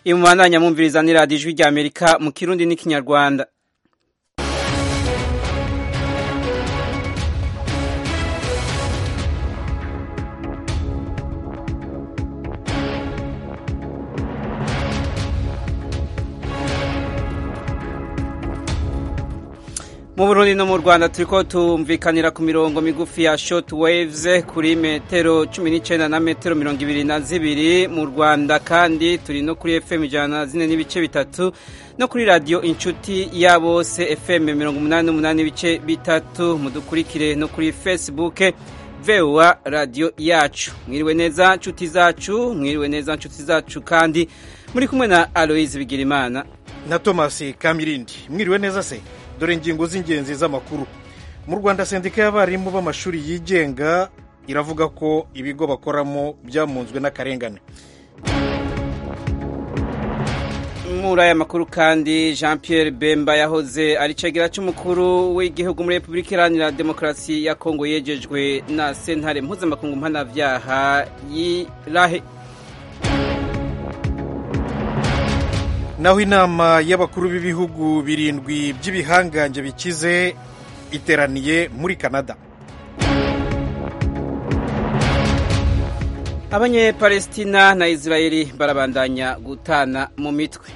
iyi mubandanya mwumviriza ni radiyo ijwi rya amerika mu kirundi n'ikinyarwanda mu burundi no mu rwanda turiko tumvikanira ku mirongo migufi ya short waves kuri metero cumi n'icenda na metero mirongo ibiri na zibiri mu rwanda kandi turi no kuri fm ijana na zine n'ibice bitatu no kuri radiyo inshuti ya bose fm mirongo umunani n'umunani n'ibice bitatu mudukurikire no kuri facebook voa radiyo yacu mwiriwe neza nshuti zacu mwiriwe neza nshuti zacu kandi muri kumwe na aloise bigirimana na thomas kamirindi mwiriwe neza se dore ingingo z'ingenzi z'amakuru mu rwanda sendika y'abarimu b'amashuri yigenga iravuga ko ibigo bakoramo byamunzwe n'akarengane muri aya makuru kandi jean Pierre bemba yahoze ari cegera cy'umukuru w'igihugu muri repubulika iharanira demokarasi ya kongo yegejwe na sentare mpuzamakungu mpanabyaha y'irahe naho inama y'abakuru b'ibihugu birindwi by'ibihangange bikize iteraniye muri canada abanyepalestina na israeli barabandanya gutana mu mitwe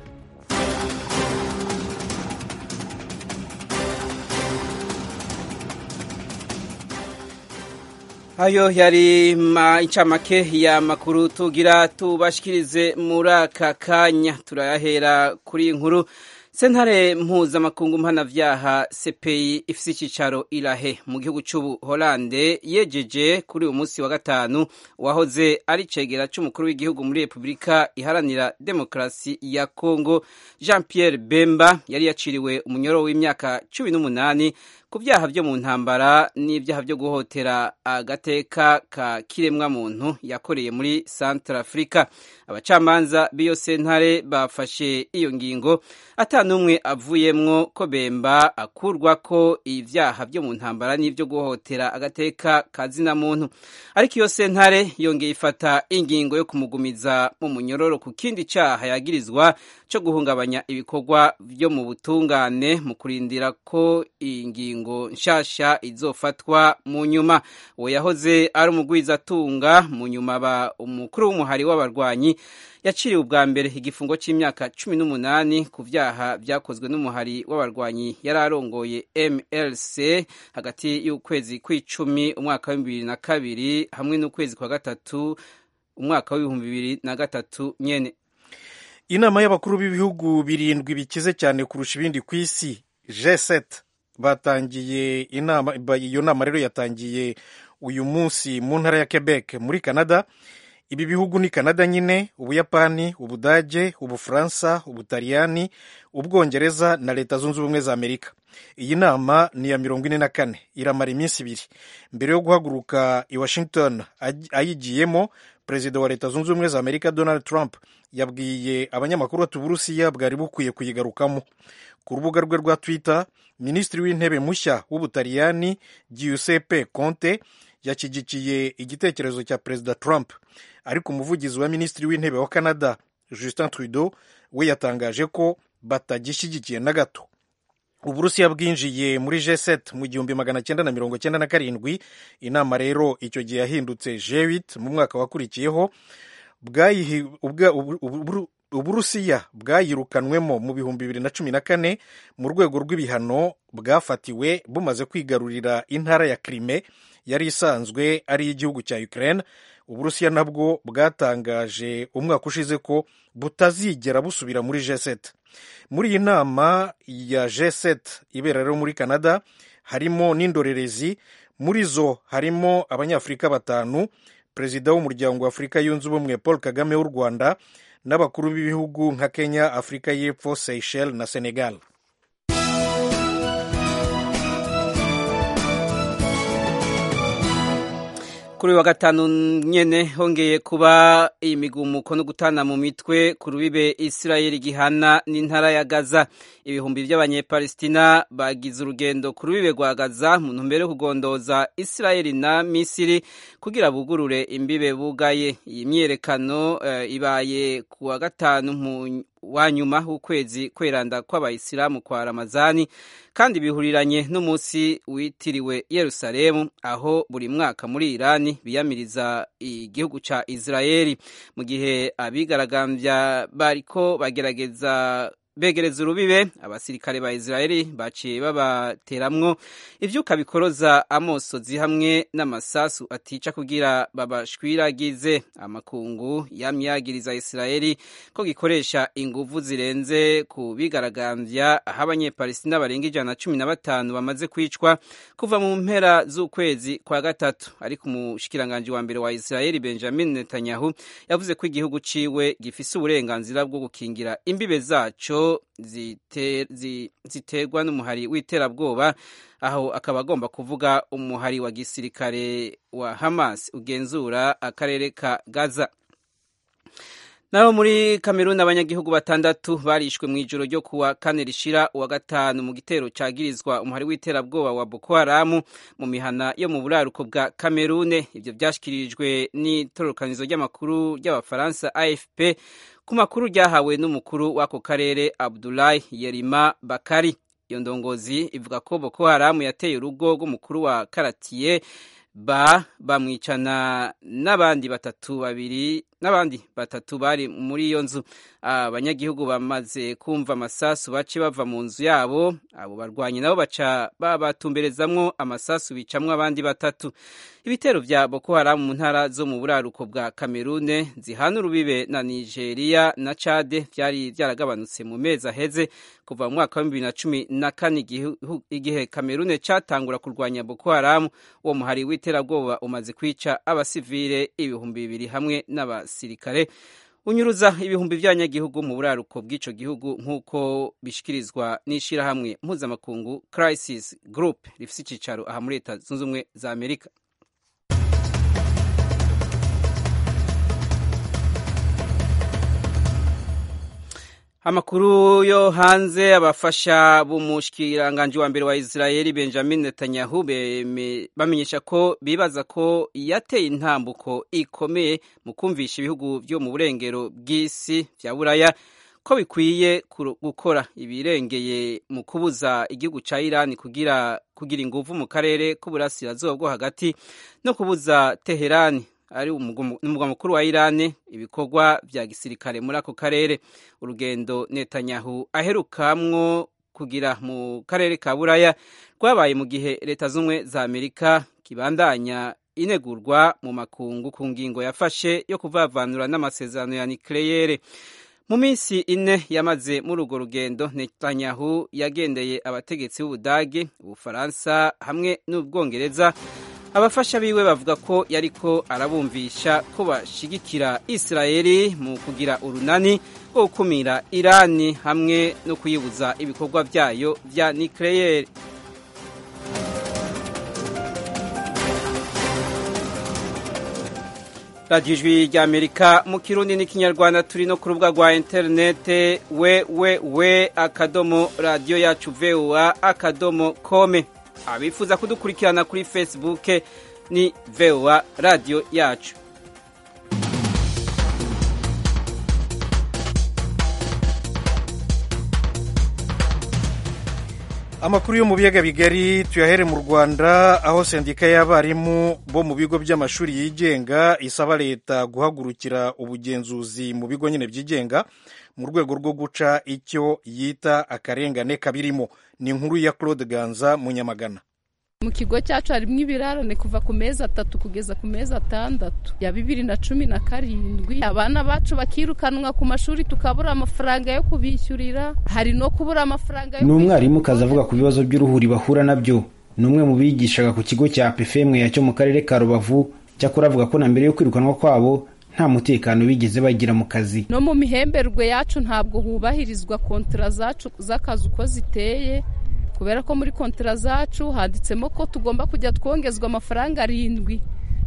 ayo yari incamake ya makuru tugira tubashikirize muri aka kanya turayahera kuri inkuru sentare mpuzamakungu mpanavyaha cpi ifise icicaro irahe mu gihugu c'ubuholande yejeje kuri uyu munsi wa gatanu wahoze ari cegera c'umukuru w'igihugu muri repubulika iharanira demokarasi ya kongo jean pierre bemba yari yaciriwe umunyoro w'imyaka cumi n'umunani ku byaha byo mu ntambara n'ibyaha byo guhotera agateka ka kiremwa muntu yakoreye muri Central Africa abacamanza b'iyo sentare bafashe iyo ngingo atanumwe avuyemwo ko Bemba akurwa ko ibyaha byo mu ntambara n'ibyo guhotera agateka ka zina muntu ariko iyo sentare yongeye ifata ingingo yo kumugumiza mu munyororo ku kindi cyaha yagirizwa cyo guhungabanya ibikorwa byo mu butungane mu kurindira ko ingingo ngo nshasha izofatwa mu nyuma uwo yahoze ari umugwizatunga mu nyuma aba umukuru w'umuhari w'abarwanyi yaciriwe ubwa mbere igifungo cy'imyaka cumi n'umunani ku byaha byakozwe n'umuhari w'abarwanyi yari arongoye mlc hagati y'ukwezi kw'icumi umwaka wa bibiri na kabiri hamwe n'ukwezi kwa gatatu umwaka w'ibihumbi bibiri na gatatu nyene inama y'abakuru b'ibihugu birindwi bikize cyane kurusha ibindi ku isi g7 batangiye inama iyo nama rero yatangiye uyu munsi mu ntara ya quebec muri canada ibi bihugu ni canada nyine ubuyapani ubudage ubufaransa ubutaliyani ubwongereza na leta zunze ubumwe za amerika iyi nama ni iya mirongo ine na kane iramara iminsi ibiri mbere yo guhaguruka i washington ayigiyemo perezida wa leta zunze ubumwe za amerika donald trump yabwiye abanyamakuru ati uburusiya bwari bukwiye kuyigarukamo ku rubuga rwe rwa twitter minisitiri w'intebe mushya w'ubutaliyani giuseppe conte yashyigikiye igitekerezo cya perezida trump ariko umuvugizi wa minisitiri w'intebe wa canada justin trudeau we yatangaje ko batagishyigikiye na gato uburusiya bwinjiye muri g7 mu gihumbi magana cyenda na mirongo cyenda na karindwi inama rero icyo gihe yahindutse g8 mu mwaka wakurikiyeho uburusiya bwayirukanwemo mu bihumbi bibiri na cumi na kane mu rwego rw'ibihano bwafatiwe bumaze kwigarurira intara ya krime yari isanzwe ari iy'igihugu cya ukraine uburusiya nabwo bwatangaje umwaka ushize ko butazigera busubira muri g7 muri iyi nama ya g7 ibera rero muri canada harimo n'indorerezi muri zo harimo abanyafurika batanu perezida w'umuryango wa afurika yunze ubumwe paul kagame w'u rwanda n'abakuru b'ibihugu nka kenya afurika y'epfo seychelles na senegal kuri uyu wa gatanu nyene hongeye kuba imigumuko no gutana mu mitwe ku rubibe Isirayeli gihana n'intara ya Gaza ibihumbi by'abanyepalestina bagize urugendo ku rubibe rwa Gaza mu ntumbero yo kugondoza Isirayeli na Misiri kugira bugurure imbibe bugaye iyi myerekano uh, ibaye ku wa gatanu mu wa nyuma w'ukwezi kweranda kw'abayisilamu kwa ramazani kandi bihuriranye n'umunsi witiriwe yerusalemu aho buri mwaka muri irani biyamiriza igihugu ca israeli mu gihe abigaragambya bariko bagerageza begereza urubibe abasirikare ba israeli baciye babateramwo ivyuka bikoroza amosozi hamwe n'amasasu atica kugira babashwiragize amakungu yamye yagiriza israeli ko gikoresha inguvu zirenze ku bigaragambya aho abanyepalestina barenga ijana na cumi na batanu bamaze kwicwa kuva mu mpera z'ukwezi kwa gatatu ariko umushikiranganji wa mbere wa israeli benjamin netanyahu yavuze ko igihugu ciwe gifise uburenganzira bwo gukingira imbibe zaco ziterwa n'umuhari w'iterabwoba aho akaba agomba kuvuga umuhari wa gisirikare wa Hamas ugenzura akarere ka Gaza naho muri Kameruni abanyagihugu batandatu barishwe mu ijoro ryo kuwa kane rishira uwa gatanu mu gitero cagirizwa umuhari w'iterabwoba wa Boko Haram mu mihana yo mu buraruko bwa Kamerune ivyo vyashikirijwe n'itororokanizo ry'amakuru ry'abafaransa AFP ku makuru ryahawe n'umukuru w'ako karere Abdoulaye Yerima Bakari iyo ndongozi ivuga ko Boko Haram yateye urugo rw'umukuru wa karatiye ba bamwicana n'abandi batatu babiri n'abandi batatu bari muri iyo nzu abanyagihugu bamaze kumva amasasu bace bava mu nzu yabo abo barwanyi nabo baca babatumberezamwo amasasu bicamwo abandi batatu ibitero vya Boko Haram mu ntara zo mu buraruko bwa Kamerune zihana urubibe na Nigeria na Chad vyari vyaragabanutse mu mezi aheze kuva mu mwaka wa bibiri na cumi na kane igihe Kamerune catangura kurwanya Boko Haram uwo muhari w'iterabwoba umaze kwica abasivile ibihumbi bibiri hamwe n'abasirikare unyuruza ibihumbi by'abanyagihugu mu buraruko bw'ico gihugu nk'uko bishikirizwa n'ishirahamwe mpuzamakungu Crisis Group rifise icicaro aha muri Leta Zunze Ubumwe za Amerika amakuru yo hanze abafasha b'umushikiranganji wa mbere wa Israeli Benjamin Netanyahu bamenyesha ko bibaza ko yateye intambuko ikomeye mu kumvisha ibihugu byo mu burengero bw'isi vya Buraya ko bikwiye gukora ibirengeye mu kubuza igihugu ca Iran kugira kugira inguvu mu karere k'uburasirazuba bwo hagati no kubuza Teherani ari umugwa mukuru wa Irani ibikorwa vya gisirikare muri ako karere urugendo Netanyahu aherukamwo kugira mu karere ka Buraya rwabaye mu gihe leta z'umwe za Amerika kibandanya inegurwa mu makungu ku ngingo yafashe yo kuvavanura n'amasezerano ya nucleaire mu minsi ine yamaze muri urwo rugendo Netanyahu yagendeye abategetsi b'Ubudage Ubufaransa hamwe n'Ubwongereza abafasha biwe bavuga ko yariko arabumvisha ko bashigikira Israeli mu kugira urunani rwo gukumira Irani hamwe no kuyibuza ibikorwa vyayo vya nucleaire radiyo ijwi rya amerika mu kirundi n'ikinyarwanda turi no ku rubuga rwa interinete we we we akadomo radiyo yacu voa akadomo kome abifuza kudukurikirana kuri facebook ni voa radiyo yacu amakuru yo mu biyaga bigari tuyahere mu rwanda aho sendika y'abarimu bo mu bigo by'amashuri yigenga isaba leta guhagurukira ubugenzuzi mu bigo nyine byigenga mu rwego rwo guca icyo yita akarengane kabirimo ni inkuru ya claude ganza munyamagana mu kigo cyacu harimo ibirarane kuva ku mezi atatu kugeza ku mezi atandatu ya bibiri na cumi na karindwi abana bacu bakirukanwa ku mashuri tukabura amafaranga yo kubishyurira hari no kubura amafaranga yo ni umwarimu kazi avuga ku bibazo by'uruhuri bahura nabyo ni umwe mu bigishaga ku kigo cya pefemwe cyo mu karere ka rubavu cyakora avuga ko na mbere yo kwirukanwa kwabo nta mutekano bigeze bagira mu kazi no mu mihemberwe yacu ntabwo hubahirizwa kontara zacu z'akazi uko ziteye kubera ko muri kontara zacu handitsemo ko tugomba kujya twongezwa amafaranga arindwi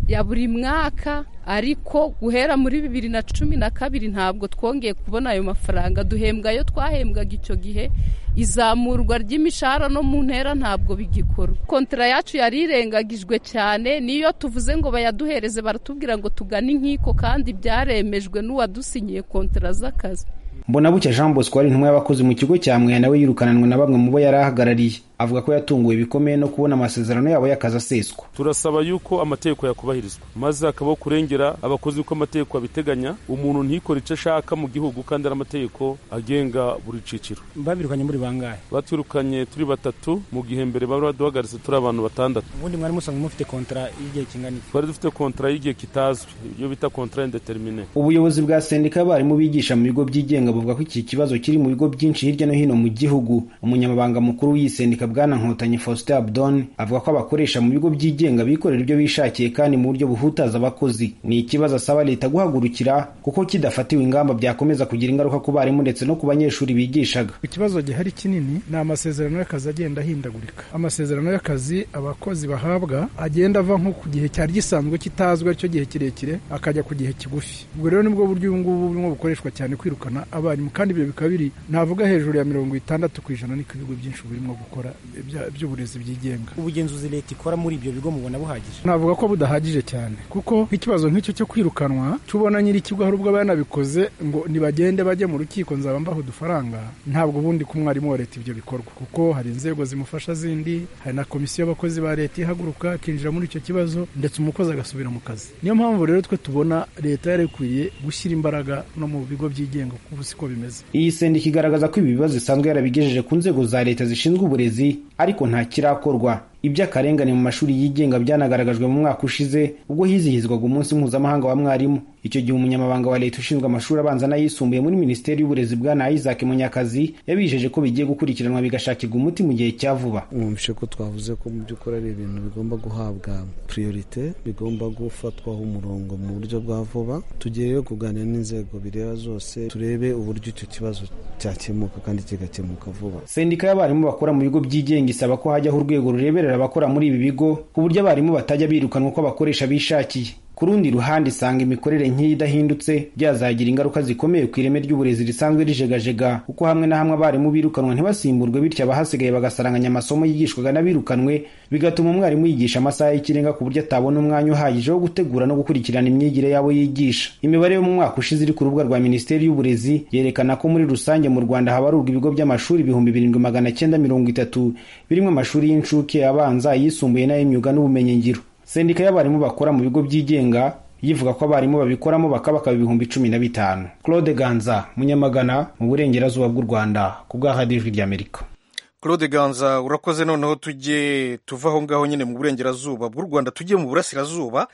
ya buri mwaka ariko guhera muri bibiri na cumi na kabiri ntabwo twongeye kubona ayo mafaranga duhembwa ayo twahembwaga icyo gihe izamurwa ry'imishahara no mu ntera ntabwo bigikorwa kontara yacu yari irengagijwe cyane niyo tuvuze ngo bayaduhereze baratubwira ngo tugane inkiko kandi byaremejwe n'uwadusinyiye kontara z'akazi mbonabucya jean bosco wari intumwa y'abakozi mu kigo cya mweya nawe yirukananwe na bamwe mu bo yari ahagarariye avuga ko yatunguwe bikomeye no kubona amasezerano yabo y'akazi aseswa turasaba yuko amategeko yakubahirizwa maze hakabaho kurengera abakozi uko amategeko abiteganya umuntu ntikore icyo ashaka mu gihugu kandi ari amategeko agenga buri ciciro babirukanye muri bangahe batwirukanye turi batatu mu gihe mbere bari baduhagaritse turi abantu batandatu ubundi mwari musanzwe mufite kontara y'igihe kingana iki twari dufite kontara y'igihe kitazwi iyo bita kontara indetermine ubuyobozi bwa sendika y'abarimu bigisha mu bigo byigenga buvuga ko iki kibazo kiri mu bigo byinshi hirya no hino mu gihugu umunyamabanga mukuru w'iyi sendika bwana nkotanyi faustin abdon avuga ko abakoresha mu bigo byigenga bikorera ibyo bishakiye kandi mu buryo buhutaza abakozi ni ikibazo asaba leta guhagurukira kuko kidafatiwe ingamba byakomeza kugira ingaruka ku barimu ndetse no ku banyeshuri bigishaga ikibazo gihari kinini ni amasezerano y'akazi agenda ahindagurika amasezerano y'akazi abakozi bahabwa agenda ava nko ku gihe cyari gisanzwe kitazwi aricyo gihe kirekire akajya ku gihe kigufi ubwo rero nibwo buryo ubu ngubu burimo bukoreshwa cyane kwirukana abarimu kandi ibyo bikaba biri navuga hejuru ya mirongo itandatu ku ijana niko ibigo byinshi birimo gukora by'uburezi byigenga ubugenzuzi leta ikora muri ibyo bigo mubona buhagije navuga ko budahagije cyane kuko nk'ikibazo nk'icyo cyo kwirukanwa tubona nyiri ikigo hari ubwo yanabikoze ngo nibagende bajye mu rukiko nzaba mbaho udufaranga ntabwo ubundi ku mwarimu wa leta ibyo bikorwa kuko hari inzego zimufasha zindi hari na komisiyo y'abakozi ba leta ihaguruka akinjira muri icyo kibazo ndetse umukozi agasubira mu kazi niyo mpamvu rero twe tubona leta yari ikwiye gushyira imbaraga no mu bigo byigenga kuko siko bimeze iyi sendika igaragaza ko ibi bibazo isanzwe yarabigejeje ku nzego za leta zishinzwe uburezi ariko nta kirakorwa iby'akarengane mu mashuri yigenga byanagaragajwe mu mwaka ushize ubwo hizihizwaga umunsi mpuzamahanga wa mwarimu icyo gihe umunyamabanga wa leta ushinzwe amashuri abanza n'ayisumbuye muri minisiteri y'uburezi bwana isaac munyakazi yabijeje ko bigiye gukurikiranwa bigashakirwa umuti mu gihe cya vuba mwumvishe ko twavuze ko mu by'ukuri ari ibintu bigomba guhabwa priorite bigomba gufatwaho umurongo mu buryo bwa vuba tugiye rero kuganira n'inzego bireba zose turebe uburyo icyo kibazo cyakemuka kandi kigakemuka vuba sendika y'abarimu bakora mu bigo byigenga isaba ko hajyaho urwego rureberera abakora muri ibi bigo ku buryo abarimu batajya birukanwa uko abakoresha bishakiye ku rundi ruhande isanga imikorere nk'iyi idahindutse byazagira ingaruka zikomeye ku ireme ry'uburezi risanzwe rijegajega kuko hamwe na hamwe abarimu birukanwa ntibasimburwe bityo abahasigaye bagasaranganya amasomo yigishwaga n'abirukanwe bigatuma umwarimu yigisha amasaha y'ikirenga ku buryo atabona umwanya uhagije wo gutegura no gukurikirana imyigire yabo yigisha imibare yo mu mwaka ushize iri ku rubuga rwa minisiteri y'uburezi yerekana ko muri rusange mu rwanda habarurwa ibigo by'amashuri ibihumbi birindwi magana cyenda mirongo itatu birimo amashuri y'incuke abanza ayisumbuye n'ay'imyuga n'ubumenyingiro sendika y'abarimu bakora mu bigo byigenga yivuga ko abarimu babikoramo bakabakaba ibihumbi cumi na bitanu claude ganza munyamagana mu burengerazuba bw'u rwanda ku bw'ahadijwi ry'amerika claude ganza urakoze noneho tujye tuva aho ngaho nyine mu burengerazuba bw'u rwanda tujye mu burasirazuba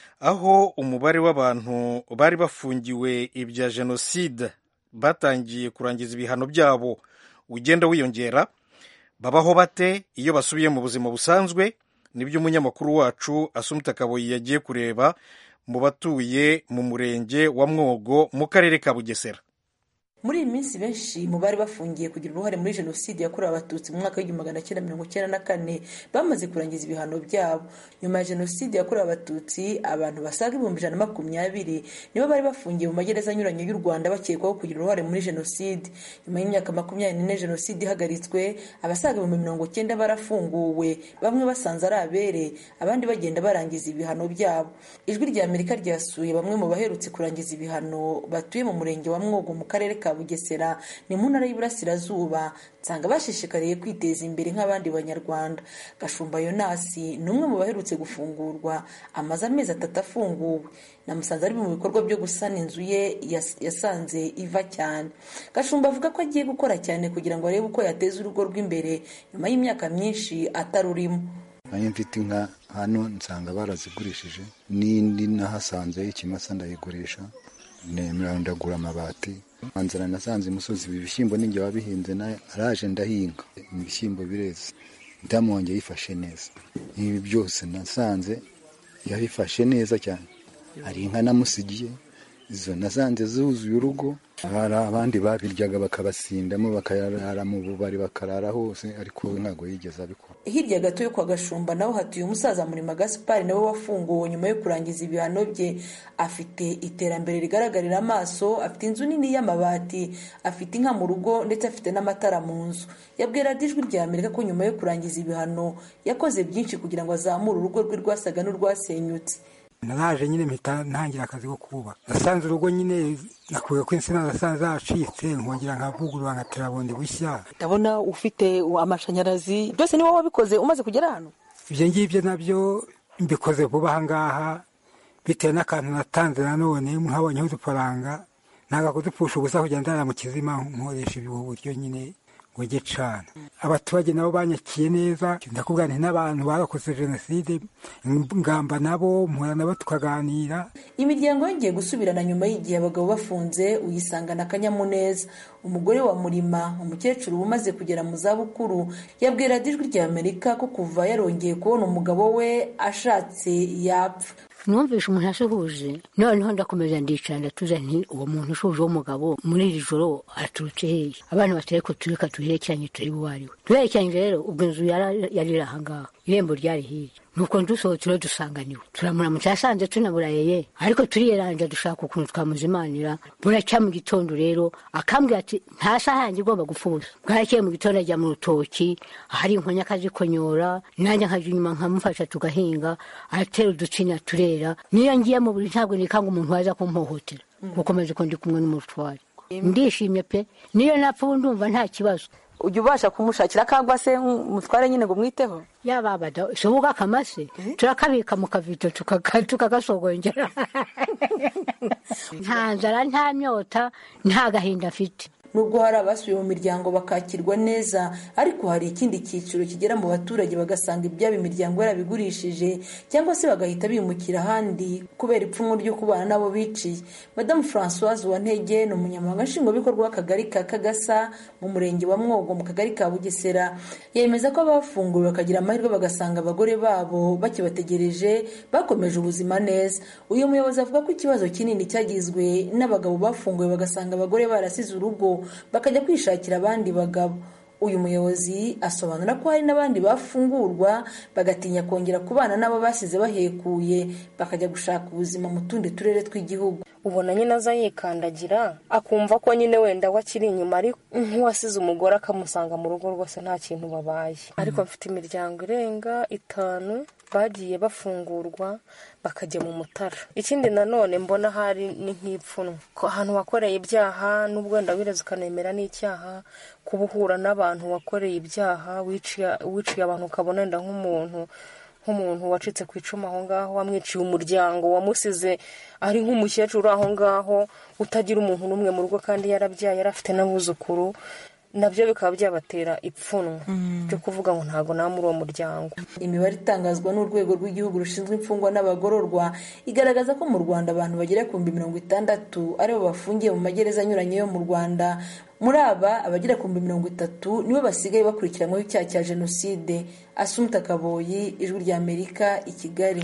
aho umubare w'abantu bari bafungiwe ibya jenoside batangiye kurangiza ibihano byabo ugenda wiyongera babaho bate iyo basubiye mu buzima busanzwe nibyo umunyamakuru wacu asumita kaboyi yagiye kureba mu batuye mu murenge wa mwogo mu karere ka bugesera muri iyi minsi benshi mu bari bafungiye kugira uruhare muri jenoside yakorewe abatutsi mu mwaka w'igihumbi magana cyenda mirongo icyenda na kane bamaze kurangiza ibihano byabo nyuma ya jenoside yakorewe abatutsi abantu basaga ibihumbi ijana na makumyabiri nibo bari bafungiye mu magereza anyuranye y'u rwanda bakekwaho kugira uruhare muri jenoside nyuma y'imyaka makumyabiri n'ine jenoside ihagaritswe abasaga ibihumbi mirongo cyenda barafunguwe bamwe basanze ari abere abandi bagenda barangiza ibihano byabo ijwi rya amerika ryasuye bamwe mu baherutse kurangiza ibihano batuye mu murenge wa mwogo mu karere ka bugesera ni mu ntara y'iburasirazuba nsanga bashishikariye kwiteza imbere nk'abandi banyarwanda gashumba yonasi ni umwe mu baherutse gufungurwa amaze amezi atatu afunguwe namusanze ari mu bikorwa byo gusana inzu ye yasanze iva cyane gashumba avuga ko agiye gukora cyane kugira ngo arebe uko yateza urugo rw'imbere nyuma y'imyaka myinshi atarurimo nayo mfite inka hano nsanga barazigurishije n'indi nahasanze ikimasa ndayigurisha nemera ndagura amabati nzara nasanze imusozi ibi bishyimbo ninjye wabihinze nayo araje ndahinga ibishyimbo bireze ndamwongeye yifashe neza ibi byose nasanze yabifashe neza cyane hari inka namusigiye izo nasanze zuzuye urugo hari abandi babiryaga bakabasindamo bakarara mu bubari bakarara hose ariko we ntabwo yigeze abikora hirya gato yo kwa gashumba naho hatuye umusaza murima gaspari nawe wafunguwe nyuma yo kurangiza ibihano bye afite iterambere rigaragarira amaso afite inzu nini y'amabati afite inka mu rugo ndetse afite n'amatara mu nzu yabwira ijwi rya amerika ko nyuma yo kurangiza ibihano yakoze byinshi kugira ngo azamure urugo rwe rwasaga n'urwasenyutse naraje nyine mpita ntangira akazi ko kubaka nasanze urugo nyine nakuye ko insina zasanze zacitse nkongera nkavugurura nkatera bundi bushya ndabona ufite amashanyarazi byose ni wowe wabikoze umaze kugera hano ibyo ngibyo nabyo mbikoze vuba aha ngaha bitewe n'akantu natanze nanone nkabonyeho udufaranga ntabwo kudupfusha ubusa kugenda ndara mu kizima nkoresha ubu buryo nyine ngo njye cana abaturage nabo banyakiye neza ndakubwira nti n'abantu barakoze jenoside ngamba nabo mpura nabo tukaganira imiryango yongeye gusubirana nyuma y'igihe abagabo bafunze uyisangana akanyamuneza umugore wa murima umukecuru umaze kugera mu zabukuru yabwira ijwi rya amerika ko kuva yarongeye kubona umugabo we ashatse yapfa numvishe umuntu asuhuje noneho ndakomeza ndicara ndatuza nti uwo muntu ushuje w'umugabo muri iri joro araturutse hehe abana batari ko tureka tuherekeranye turi buwariwe duherekeranye rero ubwo inzu yari iri ahangaha irembo ryari hirya nuko dusohotse rero dusanganiwe turamuramutse yasanze tunaburayeye ariko turiyeranja dushaka ukuntu twamuzimanira buracya mu gitondo rero akambwira ati nta saha yanjye igomba gupfa ubusa bwarakeye mu gitondo ajya mu rutoki ahari inkonya akazikonyora nanjye nkajya inyuma nkamufasha tugahinga aratera uducinya turera niyo ngiye mu buri ntabwo nikanga umuntu waza kumpohotera gukomeza uko ndi kumwe n'umutware ndishimye pe niyo napfa ubu ndumva nta kibazo ujya ubasha kumushakira akagwa se umutware nyine ngo umwiteho yababada sobuga akamase turakabika mu kavito tukagasogongera nta nzara nta myota nta gahinda afite nubwo hari abasubiye mu miryango bakakirwa neza ariko hari ikindi cyiciro kigera mu baturage bagasanga ibyabo imiryango yarabigurishije cyangwa se bagahita bimukira ahandi kubera ipfunwe ryo kubana n'abo biciye madamu francoise wantege ni umunyamabanga nshingwabikorwa w'akagari ka kagasa mu murenge wa mwogo mu kagari ka bugesera yemeza ko abafunguwe bakagira amahirwe bagasanga abagore babo bakibategereje bakomeje ubuzima neza uyu muyobozi avuga ko ikibazo kinini cyagizwe n'abagabo bafunguwe bagasanga abagore barasize urugo bakajya kwishakira abandi bagabo uyu muyobozi asobanura ko hari n'abandi bafungurwa bagatinya kongera kubana n'abo basize bahekuye bakajya gushaka ubuzima mu tundi turere tw'igihugu ubona nyine aza yikandagira akumva ko nyine wenda we akiri inyuma ariko nk'uwasize umugore akamusanga mu rugo rwose nta kintu babaye ariko mfite imiryango irenga itanu bagiye bafungurwa bakajya mu mutara ikindi nanone mbona hari ni nk'ipfunwe ko ahantu wakoreye ibyaha n'ubwo wenda wireze ukanemera n'icyaha kuba uhura n'abantu wakoreye ibyaha wiciye abantu ukabona wenda nk'umuntu nk'umuntu wacitse ku icumu aho ngaho wamwiciye umuryango wamusize ari nk'umukecuru aho ngaho utagira umuntu n'umwe mu rugo kandi yarabyaye yari afite n'abuzukuru nabyo bikaba byabatera ipfunwe byo kuvuga ngo ntabwo nta muri uwo muryango imibare itangazwa n'urwego rw'igihugu rushinzwe imfungwa n'abagororwa igaragaza ko mu rwanda abantu bagera ku bihumbi mirongo itandatu aribo bafungiye mu magereza anyuranye yo mu rwanda muri aba abagera ku bihumbi mirongo itatu nibo basigaye bakurikiranyweho icyaha cya jenoside asumta kaboyi ijwi rya amerika i kigali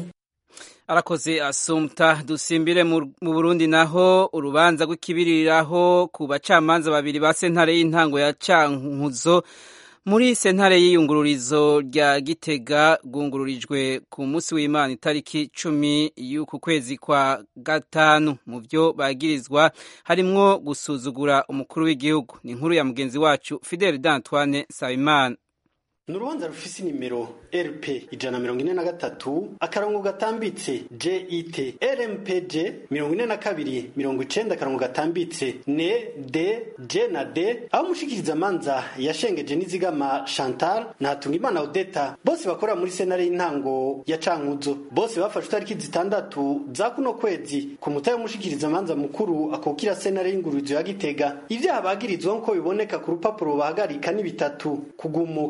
arakoze asumta dusimbire mu burundi naho urubanza rw'ikibiriraho ku bacamanza babiri ba sentare y'intango ya cankuzo muri sentare y'iyungururizo rya gitega rwungururijwe ku munsi w'imana itariki cumi y'uku kwezi kwa gatanu mu byo bagirizwa harimwo gusuzugura umukuru w'igihugu ni inkuru ya mugenzi wacu fidel d'antoine sabimana ni urubanza rufise inimero rp ijana mirongo ine na gatatu akarongo gatambitse jet rmpj mirongo ine na kabiri mirongo icenda akarongo gatambitse ne d j na d aho umushikiriza amanza yashengeje n'izigama chantal na hatungimana odeta bose bakorera muri senare y'intango ya cankuzo bose bafashe itariki zitandatu za kuno kwezi ku mutahe w'umushikiriza amanza mukuru akukira senare y'ingururizo ya gitega ivyaha bagirizwa nk'uko biboneka ku rupapuro bahagarika ni bitatu kugumuka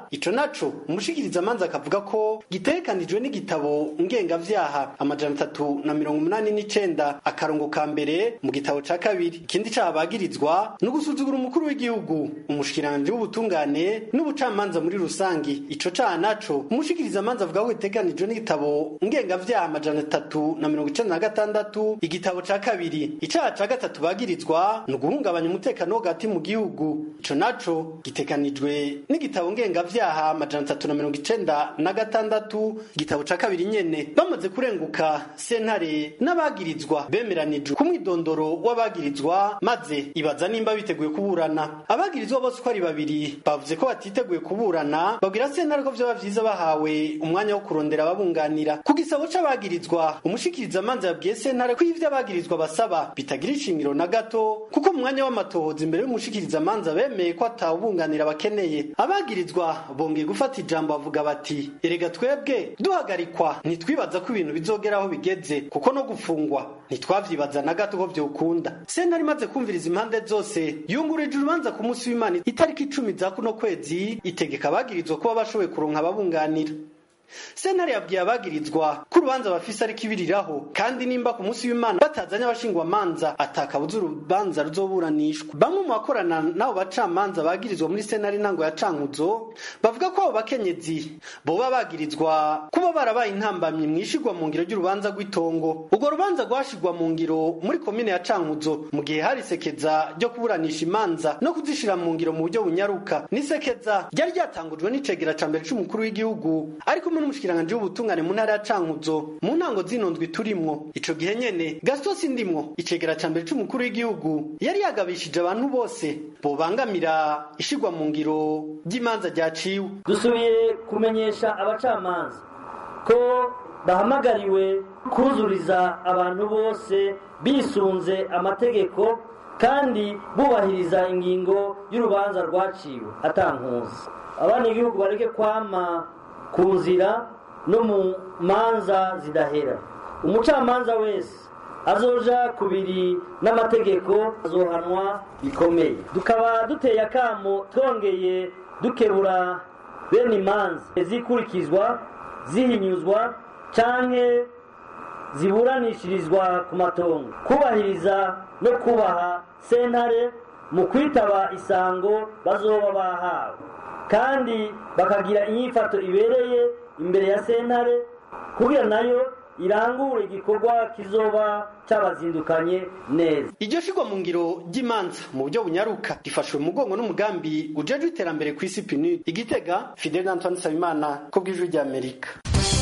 ico naco umushikirizamanza akavuga ko gitegekanijwe n'igitabo ngengavyaha amajana atatu na mirongo umunani n'icenda akarongo ka mbere mu gitabo ca kabiri ikindi caha bagirizwa ni ugusuzugura umukuru w'igihugu umushikiranganji w'ubutungane n'ubucamanza muri rusangi ico caha naco umushikirizamanza avuga ko gitegekanijwe n'igitabo ngengavyaha amajana atatu na mirongo icenda na gatandatu igitabo ca kabiri icaha ca gatatu bagirizwa ni uguhungabanya umutekano wo hagati mu gihugu ico naco giteganijwe n'igitabo ngengavyaha amajana atatu na mirongo icenda na gatandatu igitabo ca kabiri nyene bamaze kurenguka sentare n'abagirizwa bemeranijwe ku mwidondoro w'abagirizwa maze ibaza nimba biteguye kuburana abagirizwa bose uko ari babiri bavuze ko batiteguye kuburana babwira sentare ko vyoba vyiza bahawe umwanya wo kurondera ababunganira ku gisabo c'abagirizwa umushikirizamanza yabwiye sentare ko ivyo abagirizwa basaba bitagira ishingiro na gato kuko mu mwanya w'amatohoza imbere y'umushikirizamanza bemeye ko atawubunganira bakeneye abagirizwa bongeye gufata ijambo bavuga bati erega twebwe duhagarikwa ntitwibaza ko ibintu bizogera aho bigeze kuko no gufungwa ntitwavyibaza na gato ko vyokunda sentare imaze kumviriza impande zose yungurije urubanza ku munsi w'imana itariki icumi za kuno kwezi itegeka abagirizwa kuba bashoboye kuronka ababunganira sentare yabwiye abagirizwa ko urubanza bafise ariko ibiriraho kandi nimba ku munsi w'imana batazanye abashingwamanza atakabuza urubanza ruzoburanishwa bamwe mu bakorana n'abo bacamanza bagirizwa muri sentare intango ya cankuzo bavuga ko abo bakenyezi boba bagirizwa kuba barabaye intambamyi mwishigwa mu ngiro ry'urubanza rw'itongo urwo rubanza rwashigwa mu ngiro muri komine ya cankuzo mu gihe hari isekeza ryo kuburanisha imanza no kuzishira mu ngiro mu buryo bunyaruka n'isekeza ryari ryatangujwe n'icegera ca mbere c'umukuru w'igihugu ariko n'umushikiranganje w'ubutungane mu ntara ya Cankuzo mu ntango zinondwi turimwo ico gihe nyene Gaston Sindimwo icegera ca mbere c'umukuru w'igihugu yari yagabishije abantu bose bobangamira ishigwa mu ngiro ry'imanza ryaciwe dusubiye kumenyesha abacamanza ko bahamagariwe kuzuriza abantu bose bisunze amategeko kandi bubahiriza ingingo y'urubanza rwaciwe atankuzi abana igihugu bareke kwama ku nzira no mu manza zidahera umucamanza wese azoja kubiri n'amategeko azohanwa bikomeye tukaba duteye akamo twongeye dukebura bene imanza zikurikizwa zihinyuzwa canke ziburanishirizwa ku matongo kubahiriza no kubaha sentare mu kwitaba isango bazoba bahawe kandi bakagira inyifato ibereye imbere ya sentare kugira nayo irangure igikorwa kizoba cyabazindukanye neza iryo shigwa mu ngiro ry'imanza mu buryo bunyaruka rifashwe mu mugongo n'umugambi ujejwe iterambere ku isi pinu igitega fidel antoine nsabimana ko bw'ijwi ry'amerika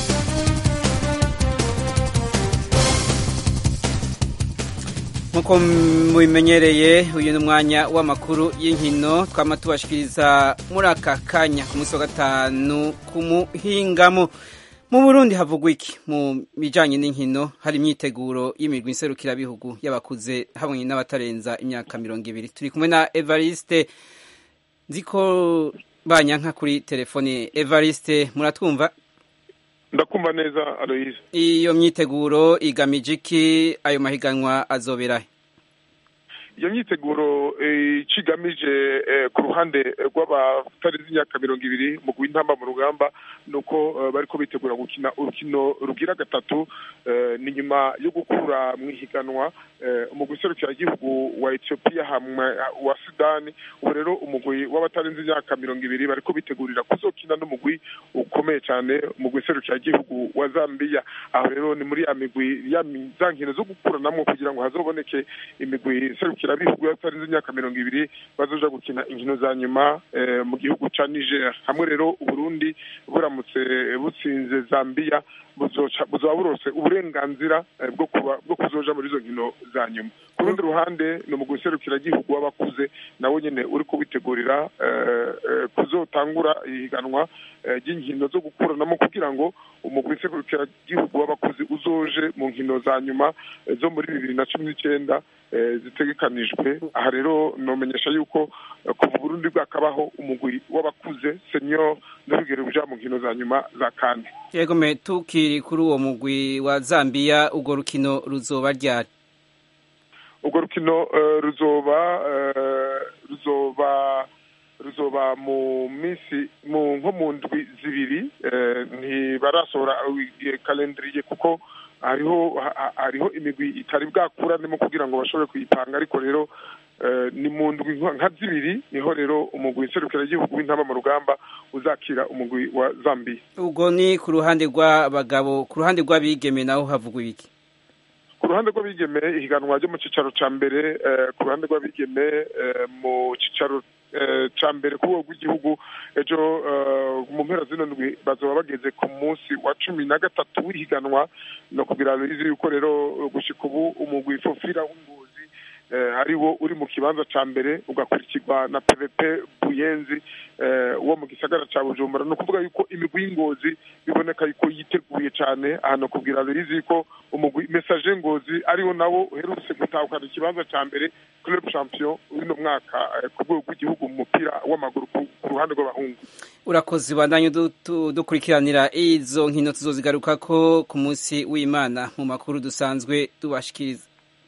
nk'uko mubimenyereye uyu ni umwanya w'amakuru y'inkino twama tubashikiriza muri aka kanya ku munsi wa gatanu ku muhingamo mu burundi havugwa iki mu bijanye n'inkino hari imyiteguro y'imigwi nserukirabihugu y'abakuze hamwe n'abatarenza imyaka mirongo ibiri turi kumwe na evariste nziko banyanka kuri telefone evariste muratwumva ndakumva neza aloyize iyo myiteguro igamije iki ayo mahiganwa azoberahe iyo myiteguro ikigamije ku ruhande rw'abatarenze imyaka mirongo ibiri mu guha mu rugamba ni uko bari ko bitegura gukina urukino rugira gatatu ni nyuma yo gukura mu ihiganwa umugwi serukiragihugu wa etiyopiya wa sudani ubu rero umugwi w'abatarenze imyaka mirongo ibiri bari ko bitegurira kuzokina n'umugwi ukomeye cyane umugwi serukiragihugu wa zambiya aho rero ni muri ya migwi za nkino zo gukuranamo kugira ngo hazoboneke imigwi serukirabihugu y'abatarenze imyaka mirongo ibiri bazoja gukina inkino za nyuma mu gihugu ca niger hamwe rero uburundi buramutse butsinze zambiya buzaba burose uburenganzira bwo kuzoja muri izo nkino za nyuma ku rundi ruhande ni umugwi serukiragihugu w'abakuze nawe nyine uri kubitegurira kuzotangura ihiganwa ry'inkino zo gukuranamo kugira ngo umugwi serukiragihugu w'abakuze uzoje mu nkino za nyuma zo muri bibiri na cumi n'icyenda zitegekanijwe aha rero nomenyesha yuko kuva Burundi bwakabaho umugwi w'abakuze senior n'urugero buja mu nkino za nyuma za kane yego me tukiri kuri uwo mugwi wa Zambia urwo rukino ruzoba ryari urwo rukino ruzoba ruzoba ruzoba mu minsi mu nko mu ndwi zibiri ntibarasohora kalendiriye kuko hariho hariho imigwi itari bwakuranemo kugira ngo bashobore kuyipanga ariko rero ni mu ndwi nka zibiri niho rero umugwi nserukiragihugu w'intama mu rugamba uzakira umugwi wa zambiya ubwo ni ku ruhande rw'abagabo ku ruhande rw'abigeme naho havugwa ibiki ku ruhande rw'abigeme ihiganwa ryo mu cyicaro cya mbere ku ruhande rw'abigeme mu cyicaro cya mbere ku rwego rw'igihugu ejo mu mpera zino ndwi bazaba bageze ku munsi wa cumi na gatatu w'ihiganwa no kugira bizi yuko rero gushyika ubu umugwi fofira w'ingozi ari wo uri mu kibanza cya mbere ugakurikirwa na pvp buyenzi wo mu gisagara cya bujumbura ni ukuvuga yuko imigwi y'ingozi biboneka yuko yiteguye cyane ahantu kubwira bizi ko umugwi mesaje ngozi ariwo nawo uherutse gutahukana ikibanza cya mbere club champion w'uno mwaka ku rwego rw'igihugu mu mupira w'amaguru ku ruhande rw'abahungu urakoze bandanye dukurikiranira izo nkino tuzozigaruka ko ku munsi w'imana mu makuru dusanzwe tubashikiriza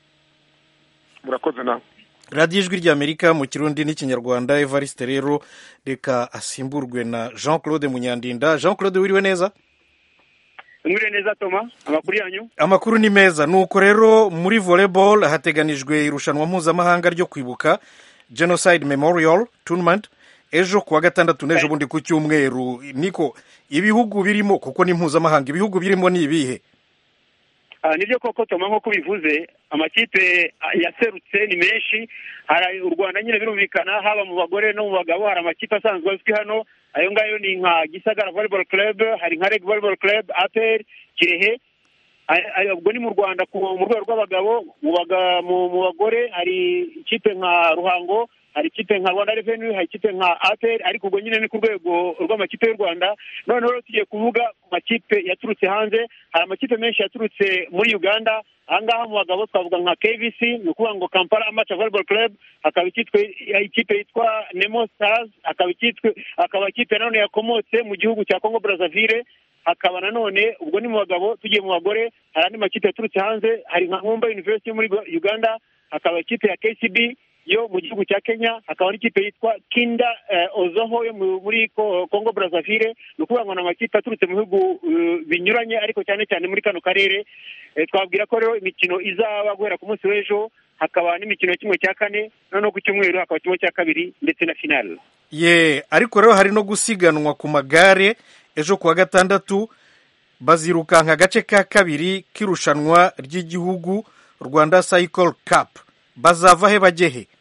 murakoze nawe radiyo ijwi ry'amerika mu kirundi n'ikinyarwanda evariste rero reka asimburwe na jean claude munyandinda jean claude wiriwe neza mwiriwe neza toma amakuru yanyu amakuru ni meza nuko rero muri volleyball hateganijwe irushanwa mpuzamahanga ryo kwibuka genocide memorial tournament ejo kuwa gatandatu n'ejo bundi ku cyumweru niko ibihugu birimo kuko ni mpuzamahanga ibihugu birimo ni ibihe nibyo koko toma nk'uko bivuze amakipe yaserutse ni menshi hari u rwanda nyine birumvikana haba mu bagore no mu bagabo hari amakipe asanzwe azwi hano ayo ngayo ni nka gisagara volleyball club hari nka reg volleyball club apr kirehe ubwo ni mu rwanda mu rwego rw'abagabo mu bagore hari ikipe nka ruhango hari ikipe nka rwanda reveni hari ikipe nka aperi ariko ubwo nyine ni ku rwego rw'amakipe y'u rwanda noneho tugiye kuvuga ku makipe yaturutse hanze hari amakipe menshi yaturutse muri uganda ahangaha mu bagabo twavuga nka kvc ni ukuvuga ngo kampala amaca volleyball club hakaba ikipe yitwa nemo stars hakaba akaba ikipe nanone yakomotse mu gihugu cya congo brazzaville hakaba nanone ubwo ni mu bagabo tugiye mu bagore hari andi makipe yaturutse hanze hari nka nkumba university muri uganda hakaba ikipe ya kcb yo mu gihugu cya kenya hakaba n'ikipe yitwa kinda ozoho yo muri congo brazzaville ni ukuvuga ngo ni amakipe aturutse mu bihugu binyuranye ariko cyane cyane muri kano karere twabwira ko rero imikino izaba guhera ku munsi w'ejo hakaba n'imikino ya kimwe cya kane noneho ku cyumweru hakaba kimwe cya kabiri ndetse na finale ye ariko rero hari no gusiganwa ku magare ejo kuwa gatandatu bazirukanka agace ka kabiri k'irushanwa ry'igihugu rwanda cycle cup bazava he bajye he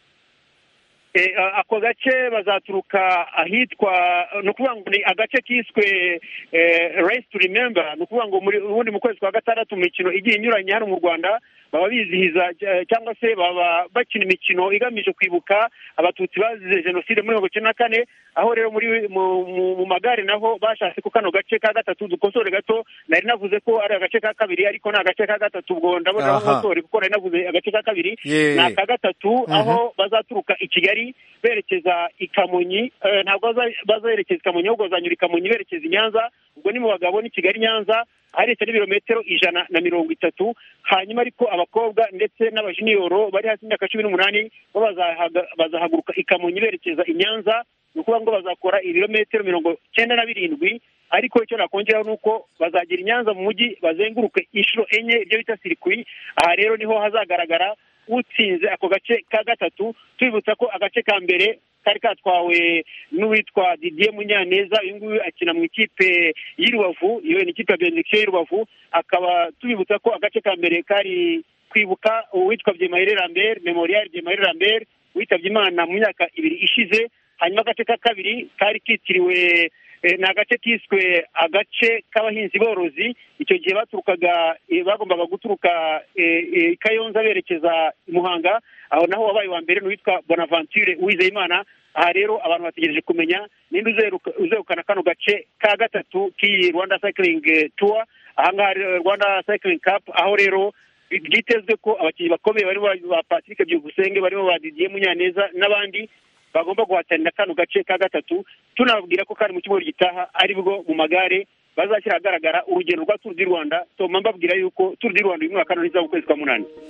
ako gace bazaturuka ahitwa ni ukuvuga ngo ni agace kiswe race to remember ni ukuvuga ngo ubundi mu kwezi kwa gatandatu mu mikino igiye inyuranye hano mu rwanda baba bizihiza cyangwa se baba bakina imikino igamije kwibuka abatutsi bazize jenoside muri mirongo icyenda na kane aho rero muri mu magare naho bashatse ko kano gace ka gatatu dukosore gato nari navuze ko ari agace ka kabiri ariko ni agace ka gatatu ubwo ndabona aho nkosore kuko nari navuze agace ka kabiri ni aka gatatu aho bazaturuka i kigali berekeza i kamonyi ntabwo bazerekeza i kamonyi ahubwo bazanyura i kamonyi berekeza i nyanza ubwo ni mu bagabo ni kigali nyanza aharetse n'ibirometero ijana na mirongo itatu hanyuma ariko abakobwa ndetse n'abajiniyoro bari hasi y'imyaka cumi n'umunani bo bazahaguruka i kamonyi berekeza i nyanza ni ukuvuga ngo bazakora ibirometero mirongo cyenda na birindwi ariko icyo nakongeraho ni uko bazagera i nyanza mu mujyi bazenguruke inshuro enye ibyo bita sirikwi aha rero niho hazagaragara utsinze ako gace ka gatatu tubibutsa ko agace ka mbere kari katwawe n'uwitwa didier munyaneza uyu nguyu akina mu ikipe y'i rubavu iyo ni ikipe ya benediction y'i rubavu akaba tubibutsa ko agace ka mbere kari kwibuka uwitwa byemayire lambert memorial byemayire lambert witabye imana mu myaka ibiri ishize hanyuma agace ka kabiri kari kitiriwe ni agace kiswe agace k'abahinzi borozi icyo gihe baturukaga bagombaga guturuka kayonza berekeza i muhanga aho naho wabaye wa mbere n'uwitwa bonaventure uwizeyimana aha rero abantu bategereje kumenya ninde uzegukana kano gace ka gatatu k'iyi rwanda cycling tour ahangaha rwanda cycling cup aho rero byitezwe ko abakinnyi bakomeye barimo ba patrick byukusenge barimo ba didier munyaneza n'abandi bagomba guhatanira kano gace ka gatatu tunababwira ko kandi mu cyumweru gitaha aribwo mu magare bazashyira ahagaragara urugendo rwa turu di rwanda tuma mbabwira yuko turu di rwanda uyu mwaka ntizaba ukwezi kwa munani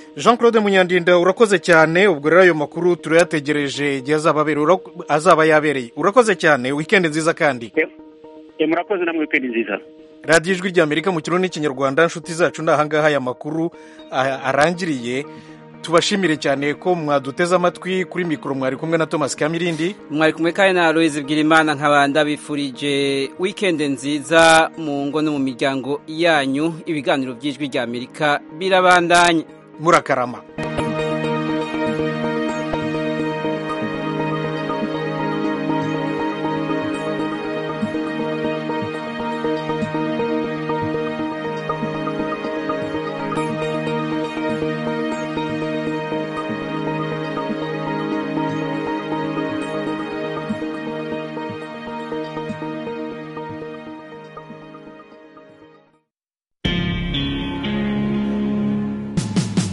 jean claude munyandinda urakoze cyane ubwo rero ayo makuru turayategereje igihe azaba abereye ura- azaba yabereye urakoze cyane wikendi nziza kandi Eh, murakoze namwe wikendi nziza radiyo ijwi ry'amerika mu kirundi n'ikinyarwanda inshuti zacu ni ahangaha aya makuru ah, arangiriye tubashimire cyane ko mwaduteze amatwi kuri mikoro mwari kumwe na thomas kamirindi mwari kumwe kandi na aloyizi bwirimana nk'abanda bifurije wikendi nziza mu ngo no mu miryango yanyu ibiganiro by'ijwi ry'amerika birabandanye murakarama